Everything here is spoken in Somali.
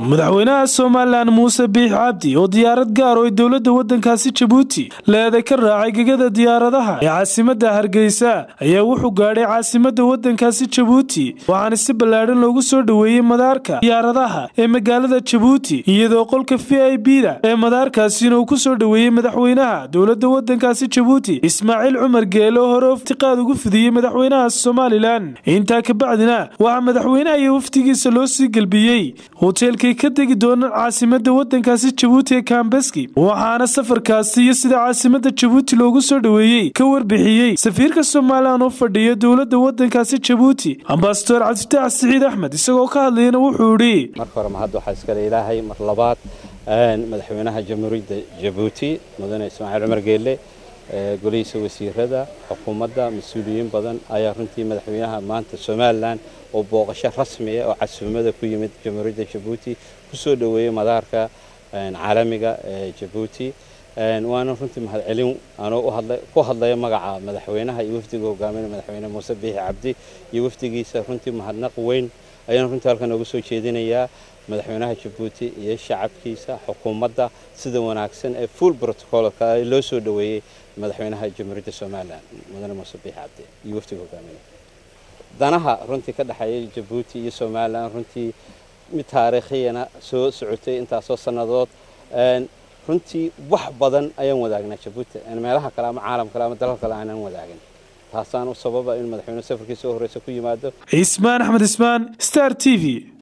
madaxweynaha somalilan muuse biix cabdi oo diyaarad gaar oo ay dowladda waddankaasi jabuuti leeda ka raacay gegada diyaaradaha ee caasimadda hargeysa ayaa wuxuu gaadhay caasimadda waddankaasi jabuuti waxaana si ballaadhan loogu soo dhoweeyey madaarka diyaaradaha ee magaalada jabuuti iyadoo qolka v i b da ee madaarkaasina uu ku soo dhoweeyey madaxweynaha dowladda waddankaasi jabuuti ismaaciil cumar geele oo hore iftiqaad ugu fidiyey madaxweynaha somalilan intaa kabacdina waxaa madaxweynaha iyo wafdigiisa loo sii gelbiyey hoteelkay ka degi doonaan caasimada wadankaasi jabuuti ee kambeski waxaana safarkaasi iyo sida caasimada jabuuti loogu soo dhoweeyey ka warbixiyey safiirka somalilan oo fadhiya dowladda wadankaasi jabuuti ambasador cabdifitaax siciid axmed isagoo ka hadlayana wuxuu idhi marka hore mahad waxaa iskale ilaahay mar labaad madaxweynaha jamhuuriyadda jabuuti mudane ismaaciil cumar geelle golihiisa wasiirada xukuumadda mas-uuliyiin badan ayaa runtii madaxweynaha maanta somalilan oo booqasho rasmiya oo casuumada ku yimid jamhuuriyadda jabuuti ku soo dhoweeyey madaarka caalamiga ee jabuuti waana runtii mahadcelin anoo ku hadlaya magaca madaxweynaha iyo wafdiga hogaaminaya madaxweyne muuse biixi cabdi iyo wafdigiisa runtii mahadnaq weyn ayaan runtii halkan noogu soo jeedinayaa madaxweynaha jabuuti iyo shacabkiisa xukuumadda sida wanaagsan ee full protocolka loo soo dhoweeyey madaxweynaha jamhuuriyadda somalilan mudane muuse biixi cabdi iyo wafdiga hogaaminaya danaha runtii ka dhexeeya jabuuti iyo somalilan runtii mid taariikhiyana soo socotay intaasoo sannadood runtii wax badan ayaan wadaagnaa jabuuti meelaha kale ama caalam kale ama dalal kale aanan wadaagin taasaan u sababa in madaxweyne safarkiisa u horeysa ku yimaado cismaan axmed ismaan star t v